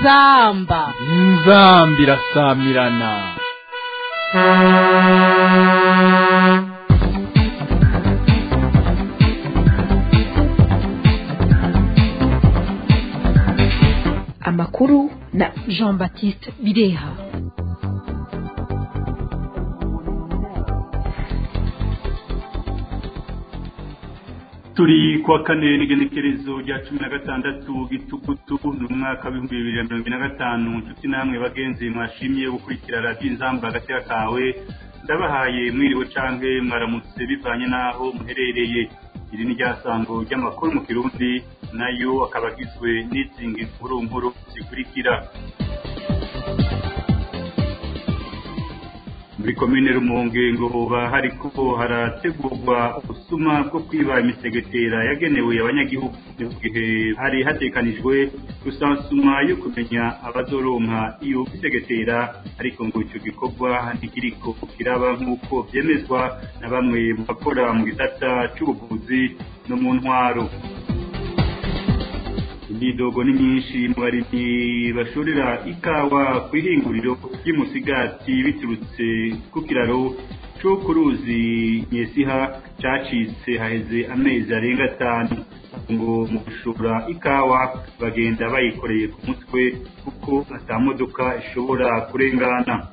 inzamba inzamba irasamirana amakuru na jean baptiste bireha turi kuwa kane n'igenekerezo rya cumi na gatandatu gitugutu ni umwaka w'ibihumbi bibiri na mirongo ine na gatanu inshuti namwe bagenzi mwashimye gukurikira radiyo inzamba hagati kawe ndabahaye mwiriwe canke mwaramutse bivanye n'aho muherereye iri ni ryasango ry'amakuru mu kirundi nayo akaba agizwe n'izingi nkuru nkuru zikurikira muri komine rumonge ngo hoba hariko harategurwa ubusuma bwo kwiba imisegetera yagenewe abanyagihugu mu gihe hari hatekanijwe rusansuma yo kumenya abazoronka iyo misegetera ariko ngo ico gikorwa ntikiriko kiraba nk'uko vyemezwa na bamwe mu bakora mu gisata c'ubuvuzi no mu ntwaro imyidogo ni myinshi mu barimyi bashorera ikawa ku ihinguriro ry'umusigati biturutse ku kiraro cyo ku ruzi nyesiha cacitse haheze amezi arenga atanu ngo mu gushora ikawa bagenda bayikoreye ku mutwe kuko ata modoka ishobora kurengana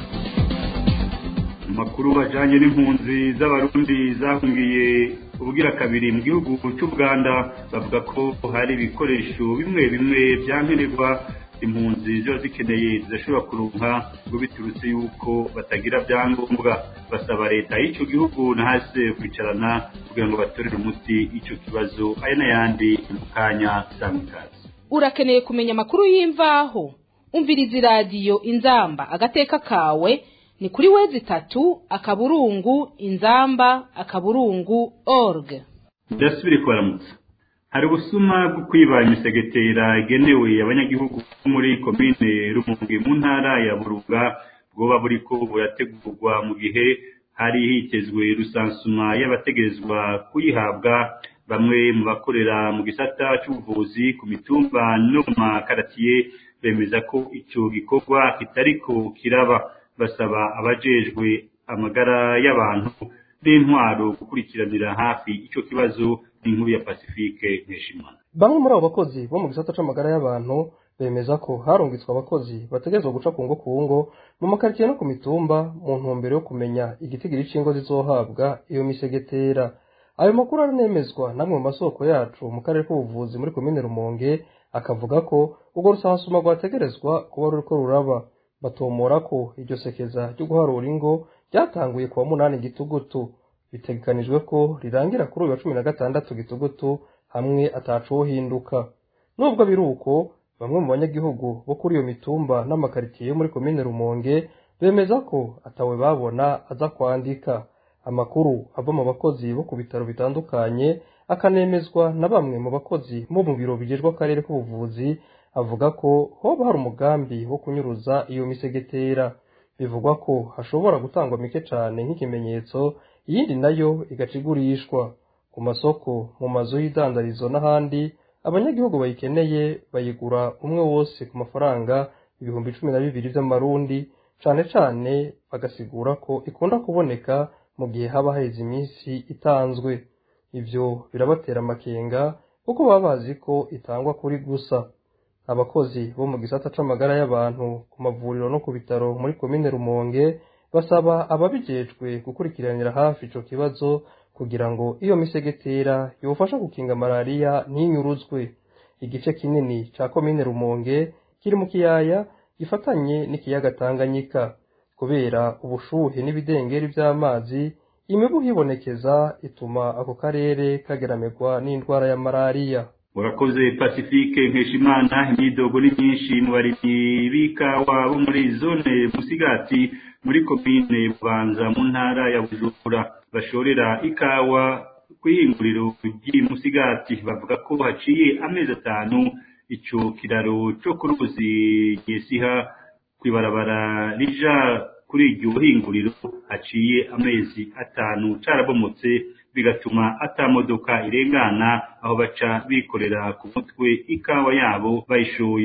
amakuru ajanye n'impunzi z'abarundi zahungiye ubugira kabiri mu gihugu cy'ubuganda bavuga ko hari ibikoresho bimwe bimwe byankenerwa impunzi ziba zikeneye zidashobora kuronka ngo biturutse yuko batagira byangombwa basaba leta y'icyo gihugu na hasi kwicarana kugira ngo batorere umuti icyo kibazo aya n'ayandi mu kanya samikazi urakeneye kumenya amakuru y'imvaho umviriza iradiyo inzamba agateka kawe ni kuri wezi itatu akaburungu inzamba akaburungu org ndasubire kubaramutsa hari ubusuma bwo kwiba imisegetera igenewe abanyagihugu bo muri komine rumunge mu ntara ya burunga bwoba buriko burategurwa mu gihe hari hitezwe rusansuma y'abategerezwa kuyihabwa bamwe mu bakorera mu gisata c'ubuvuzi ku mitumba no mu makaratiye bemeza ko ico gikorwa kitariko kiraba basaba abajejwe amagara y'abantu n'intwaro gukurikiranira hafi ico kibazo n'inkuru ya Pacifique Nkeshimana bamwe muri abo bakozi bo mu gisata c'amagara y'abantu bemeza ko harungitswe abakozi bategerezwa guca ku ngo ku ngo mu makaritsiye no ku mitumba mu ntumbero yo kumenya igitigiri c'ingo zizohabwa iyo misegetera ayo makuru aranemezwa namwe mu masoko yacu mu karere k'ubuvuzi muri komine rumonge akavuga ko urwo rusansuma rwategerezwa kuba ruriko ruraba batomora ko iryo sekeza ryo guharura ingo ryatanguye kuwa munani gitugutu bitegekanijwe ko rirangira kuri uyu wa cumi na gatandatu gitugutu hamwe atacohinduka nubwo biri uko bamwe mu banyagihugu bo kuri iyo mitumba n'amakaritsiye yo muri komine rumonge bemeza ko atawe babona aza kwandika amakuru ava mu bakozi bo ku bitaro bitandukanye akanemezwa na bamwe mu bakozi bo mu biro bijejwe akarere k'ubuvuzi avuga ko hoba hari umugambi wo kunyuruza iyo misegetera bivugwa ko hashobora gutangwa mike cyane nk'ikimenyetso iyindi nayo igaca igurishwa ku masoko mu mazu y'idandarizo n'ahandi abanyagihugu bayikeneye bayigura umwe wose ku mafaranga ibihumbi cumi na bibiri by'amarundi cane cane bagasigura ko ikunda kuboneka mu gihe haba haheze iminsi itanzwe ivyo birabatera amakenga kuko baba bazi ko itangwa kuri gusa abakozi bo mu gisata c'amagara y'abantu ku mavuriro no ku bitaro muri komine rumonge basaba ababijejwe gukurikiranira hafi ico kibazo kugira ngo iyo misegetera yofasha gukinga malariya ntinyuruzwe igice kinini ca komine rumonge kiri mu kiyaya gifatanye n'ikiyaga tanganyika kubera ubushuhe n'ibidengeri vy'amazi imibu hibonekeza ituma ako karere kageramirwa n'indwara ya malariya urakoze pacifique nkeshimana imyidogo ni myinshi mu barimyi b'ikawa bo muri zone musigati muri komine bubanza mu ntara ya bujumbura bashorera ikawa ku ihinguriro ry'imusigati bavuga ko haciye amezi atanu ico kiraro co ku ruzi nyesiha kw'ibarabara rija kuri iryo hinguriro haciye amezi atanu carabomotse bigatuma ata modoka irengana aho baca bikorera ku mutwe ikawa yabo bayishoye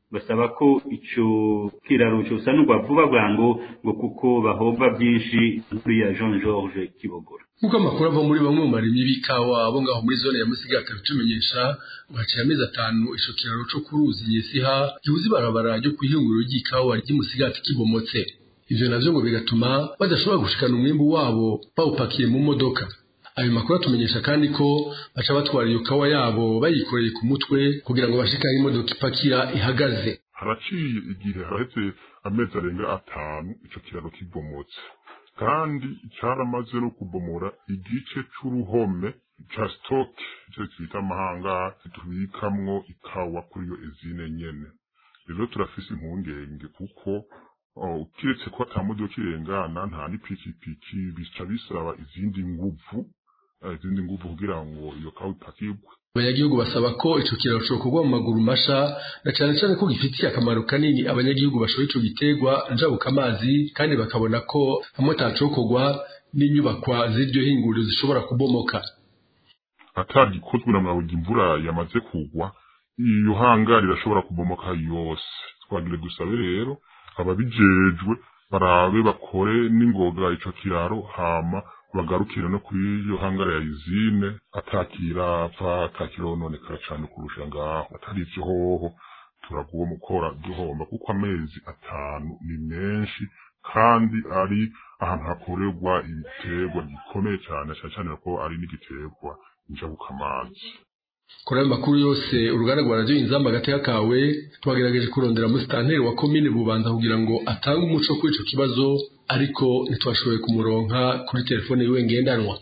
basaba ko ico kiraro cosanurwa vuba bwango ngo kuko bahomba byinshi muri ya Jean Georges Kibogora nk'uko amakuru ava muri bamwe mu barimyi b'ikawa abo ngaho muri zone ya musigati abitumenyesha ngo haciye amezi atanu ico kiraro co ku ruzi nyesiha gihuza ibarabara ryo kw'ihinguriro ry'ikawa ry'imusigati kibomotse ivyo navyo ngo bigatuma badashobora gushikana umwimbu wabo bawupakiye mu modoka ayo makuru atumenyesha kandi ko baca batwara iyo kawa yabo bayikoreye ku mutwe kugira ngo bashikane imodoka ipakira ihagaze haraciye igihe haraheze amezi arenga atanu ico kiraro kibomotse kandi caramaze no kubomora igice c'uruhome ca stock ico twita amahanga tubikamwo ikawa kuri iyo ezine nyene rero turafise impungenge kuko kiretse ko ata modoka irengana nta n'ipikipiki bica bisaba izindi nguvu izindi nguvu kugira ngo iyo kawa ipakirwe abanyagihugu basaba ko ico kiraro cokorwa mu maguru masha na cane cane ko gifitiye akamaro kanini abanyagihugu bashoye ico giterwa njabuka amazi kandi bakabona ko hamwe atacokorwa n'inyubakwa z'iryo hinguriro zishobora kubomoka atagikozwe na mwabuga imvura yamaze kugwa iyo hanga rirashobora kubomoka yose twagire dusabe rero ababijejwe barabe bakore n'ingoga ico kiraro hama bagarukire no kuri iyo hangara ya izine atakirapfa atakirononekara cane kurusha ngaho atari ivyo hoho turaguwe mukora duhomba kuko amezi atanu ni menshi kandi ari ahantu hakorerwa ibiterwa gikomeye cane cane cane ko ari n'igiterwa njabukamazi kuri ayo makuru yose uruganda rwa radiyo inzamba agateka kawe twagerageje kurondera musitanteri wa komine bubanza kugira ngo atange umuco kuri ico kibazo ariko ntitwashoboye kumuronka kuri telefone yiwe ngendanwa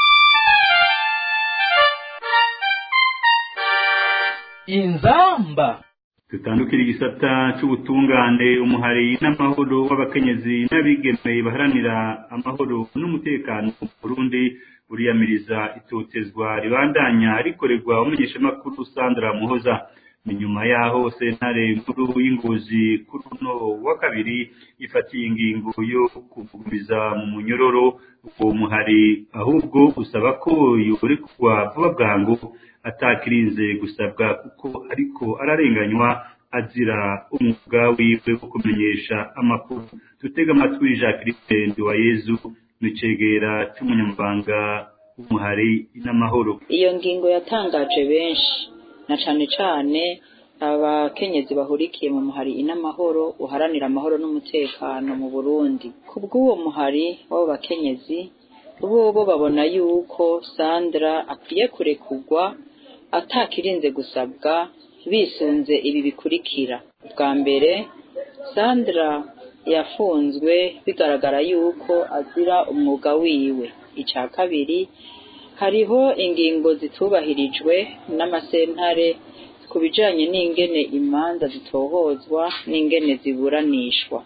inzamba tutandukira igisata c'ubutungane umuhari n'amahoro w'abakenyezi n'abigeme baharanira amahoro n'umutekano mu Burundi buriyamiriza itotezwa ribandanya rikorerwa umunyeshamakuru Sandra Muhoza ni nyuma yaho sentare nkuru y'ingozi kuri uno wa kabiri ifatiye ingingo yo kuvugumiza mu munyororo uwo muhari ahubwo usaba ko yorekwa vuba bwangu atakirinze gusabwa kuko ariko ararenganywa azira umwuga wiwe wo kumenyesha amakuru tutega amatwi Jacques Nduwayezu nicegera cy'umunyamabanga w'umuhari n'amahoro iyo ngingo yatangaje benshi na cane cane abakenyezi bahurikiye mu muhari inamahoro uharanira amahoro n'umutekano mu Burundi kubw'uwo muhari w'abo bakenyezi bobo babona yuko Sandra akwiye kurekurwa atakirinze gusabwa bisunze ibi bikurikira bwa mbere Sandra yafunzwe bigaragara yuko azira umwuga wiwe icya kabiri hariho ingingo zitubahirijwe n'amasentare ku bijanye n'ingene imanza zitohozwa n'ingene ziburanishwa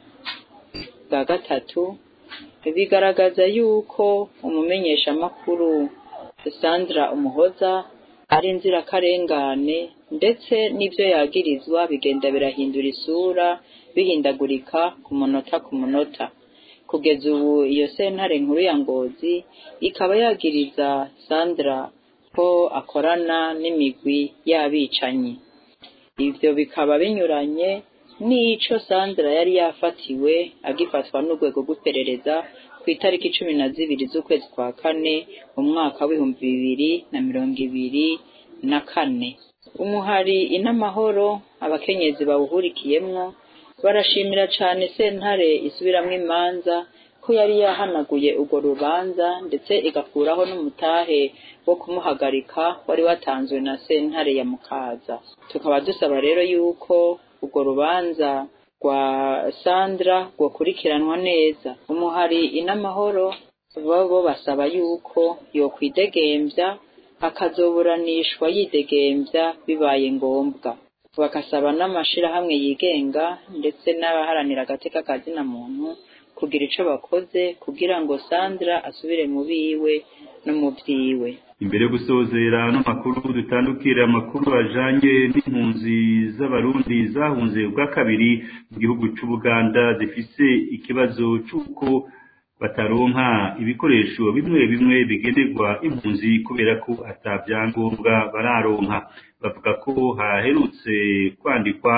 bwa gatatu bigaragaza yuko umumenyeshamakuru Sandra Umuhoza ari inzirakarengane ndetse n'ibyo yagirizwa bigenda birahindura isura bihindagurika ku munota ku munota kugeza ubu iyo sentare nkuru ya ngozi ikaba yagiriza Sandra ko akorana n'imigwi y'abicanyi ibyo bikaba binyuranye n'ico Sandra yari yafatiwe agifatwa n'urwego rw'iperereza ku itariki cumi na zibiri z'ukwezi kwa kane mu mwaka w'ibihumbi bibiri na mirongo ibiri na kane umuhari inamahoro abakenyezi bawuhurikiyemwo barashimira cane sentare isubiramwo imanza ko yari yahanaguye urwo rubanza ndetse igakuraho n'umutahe wo kumuhagarika wari watanzwe na sentare ya mukaza tukaba dusaba rero yuko urwo rubanza rwa sandra rwokurikiranwa neza umuhari inamahoro bo basaba yuko yokwidegembya akazoburanishwa yidegembya bibaye ngombwa bagasaba n'amashirahamwe yigenga ndetse n'abaharanira agateka ka zina muntu kugira ico bakoze kugira ngo Sandra asubire mu biwe no mu vyiwe imbere yo gusozera n'amakuru dutandukira amakuru ajanye n'impunzi z'abarundi zahunze ubwa kabiri mu gihugu c'ubuganda zifise ikibazo c'uko bataronka ibikoresho bimwe bimwe bigenerwa impunzi kubera ko ata vyangombwa bararonka bavuga ko haherutse kwandikwa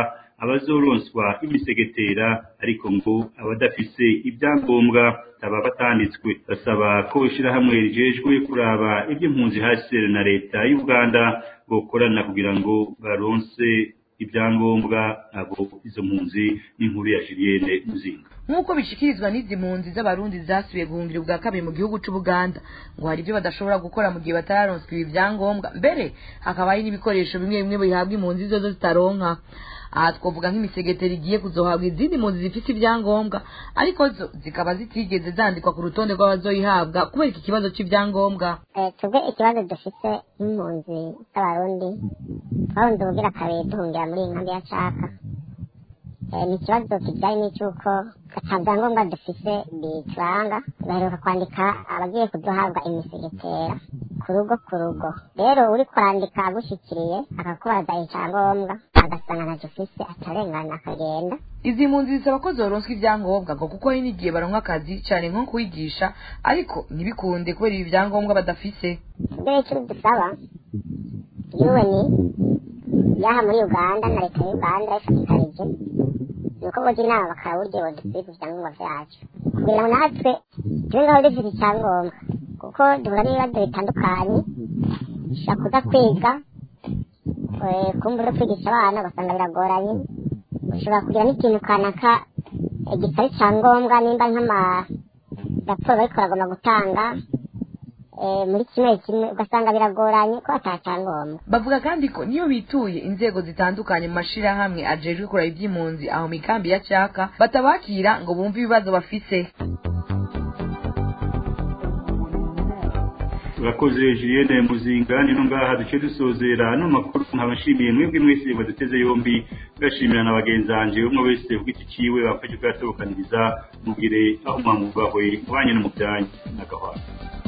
abazoronswa imisegetera ariko ngo abadafise ibyangombwa baba batanditswe basaba ko ishyirahamwe rijejwe kuraba iby'impunzi hasi na leta y'uganda bokorana kugira ngo baronse ibyangombwa abo izo mpunzi n'inkuru ya Julienne Muzinga nk'uko bishikirizwa n'izi mpunzi z'abarundi zasubiye guhungira ubwa kabiri mu gihugu c'ubuganda ngo hari ibyo badashobora gukora mu gihe batararonswa ibi vyangombwa mbere hakaba hari n'ibikoresho bimwe bimwe bihabwa impunzi zozo zitaronka aha twavuga nk'imisegeteri igiye kuzohabwa izindi mpunzi zifite ibyangombwa ariko zo zikaba zitigeze zandikwa ku rutonde rw'abazoyihabwa kubera iki kibazo c'ivyangombwa twebwe ikibazo dufite nk'impunzi z'abarundi twahunze ubugira kabiri duhungira muri iyi nkambi ya caka ni ikibazo kijyanye n'icy'uko ata byangombwa dufise bituranga baheruka kwandika abagiye kuduhabwa imisegetera ku rugo ku rugo rero uri kwandika agushyikiriye akakubaza icyangombwa agasanga ntacyo ufise atarengana akagenda izi mpunzi zisaba ko zoronswa ibyangombwa ngo kuko hari n'igihe baronka akazi cyane nko kwigisha ariko ntibikunde kubera ibi byangombwa badafise mbere icyo dusaba yuweni yaha muri uganda na leta y'uganda ifatikanije ni uko bogira inama bakaba uburyo bodusiga ibyangombwa byacu kugira ngo natwe tube ngaho dufite icyangombwa kuko duhura n'ibibazo bitandukanye dushobora kuza kwiga kumbura kwigisha abana ugasanga biragoranye ushobora kugira n'ikintu kanaka gitari icyangombwa nimba nk'amaraporo bariko baragomba gutanga muri kimwe kimwe ugasanga biragoranye ko atacyangombwa bavuga kandi ko niyo bituye inzego zitandukanye mu mashirahamwe ajejwe kuraba iby'impunzi aho mikambi ya cyaka batabakira ngo bumve ibibazo bafise urakoze Julienne Muzinga nino ngaha duce dusozera no makuru nkabashimiye mwebwe mwese baduteze yombi ngashimira na bagenzanje umwe wese ku giti ciwe bafashe bwatobokaniriza mugire aho mwamubahwe mwanye no mu byanyu n'agahwana